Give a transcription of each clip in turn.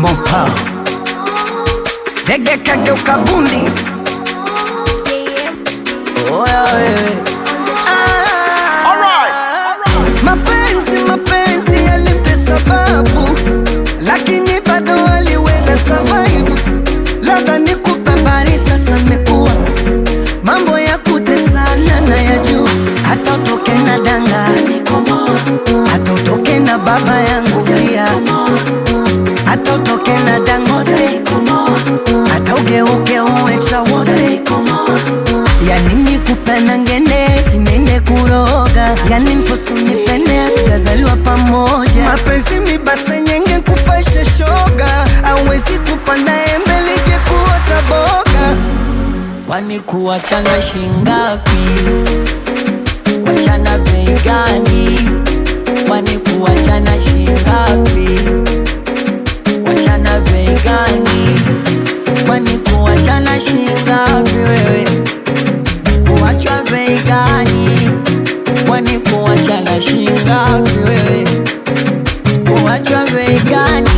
mopa dege kageuka bundi oya wewe Ah, mapenzi mapenzi yalimpe sababu lakini bado aliweza survive labda nikupe habari sasa mekuwa mambo ya kutesana na ya juu hata utoke na danga hata utoke na baba yangu pia hata utoke na dangote hata ugeuke uwe chawote yani nikupenda ngende tinende kuroga yani mfosu nipende tukazaliwa pamoja mapenzi mibase nyenge kupasha shoga awezi kupanda embe lije kuota boga Kwani kuachana shingapi? Kuachana bei gani? Kwani kuachana shingapi? Kuachana bei gani? Kwani kuachana shingapi wewe? Kuachwa bei gani? Kwani kuachana shingapi wewe? Kuachwa bei gani?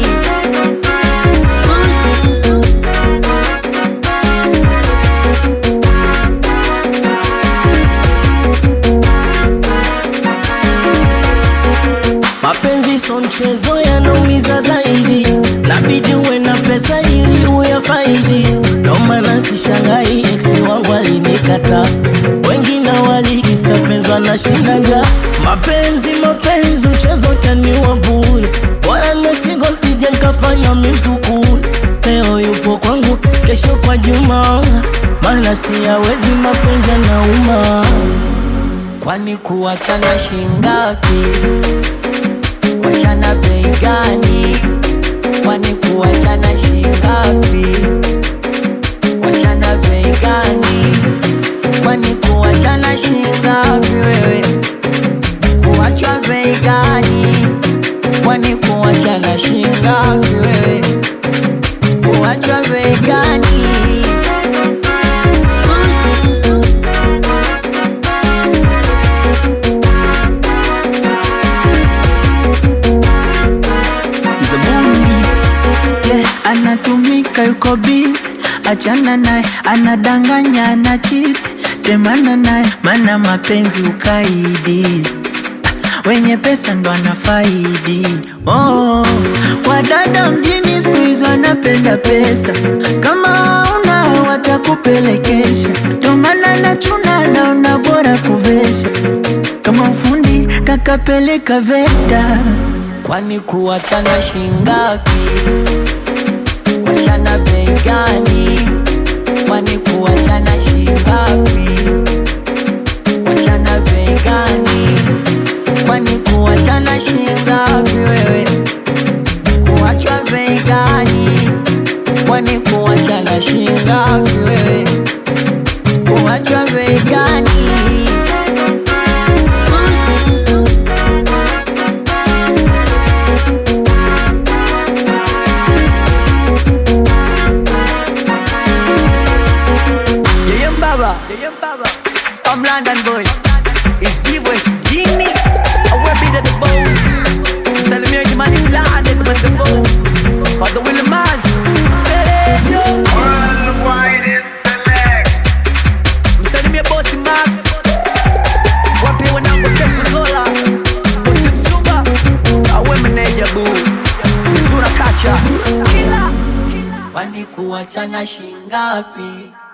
Mapenzi so mchezo, yanaumiza zaidi, nabidi uwe na pesa ili uyafaidi. Ndo maana sishangai ex wangu alinikata, wengine walikisa penzi wanashinda njaa. Mapenzi mapenzi, mchezo taniwa bure, bora nimesingo sije nkafanya mizukule. Leo yupo kwangu, kesho kwa Juma, maana siyawezi mapenzi yanauma. Kwani kuachana shingapi? Kuachana bei gani? Kwani kuachana shingapi? Kuachana bei gani? Kwani kuachana shingapi wewe? Kuachwa bei gani? Kwani kuachana shingapi wewe? Kuachwa bei gani? yeah, anatumika yuko busy, achana naye, anadanganya ana cheat, temana naye, mana mapenzi ukaidi, wenye pesa ndo anafaidi. Oh, wadada mjini siku hizi wanapenda pesa, kama una watakupelekesha, ndo maana nachuna naona bora kuvesha, kama ufundi kakapeleka VETA. Kwani kuachana shingapi? Kuachana bei gani? Kwani kuachana shingapi? Kuachana bei gani? Kwani kuachana shingapi wewe? Kuachwa bei gani? Kwani kuachana shingapi wewe? Kuachwa bei gani? Yeah, yeah, Baba. Yeah, yeah, Baba. I'm London boy. It's D-West Genie. I will be the boss. Salimia Jimani London with the boss. For the Willie Maz. Worldwide intellect. Msalimia bosi Max. Wapi wanangu Tepu Zola. Bosi Msuba. Awe meneja boo. Mzura kacha. Kwani kuachana shingapi?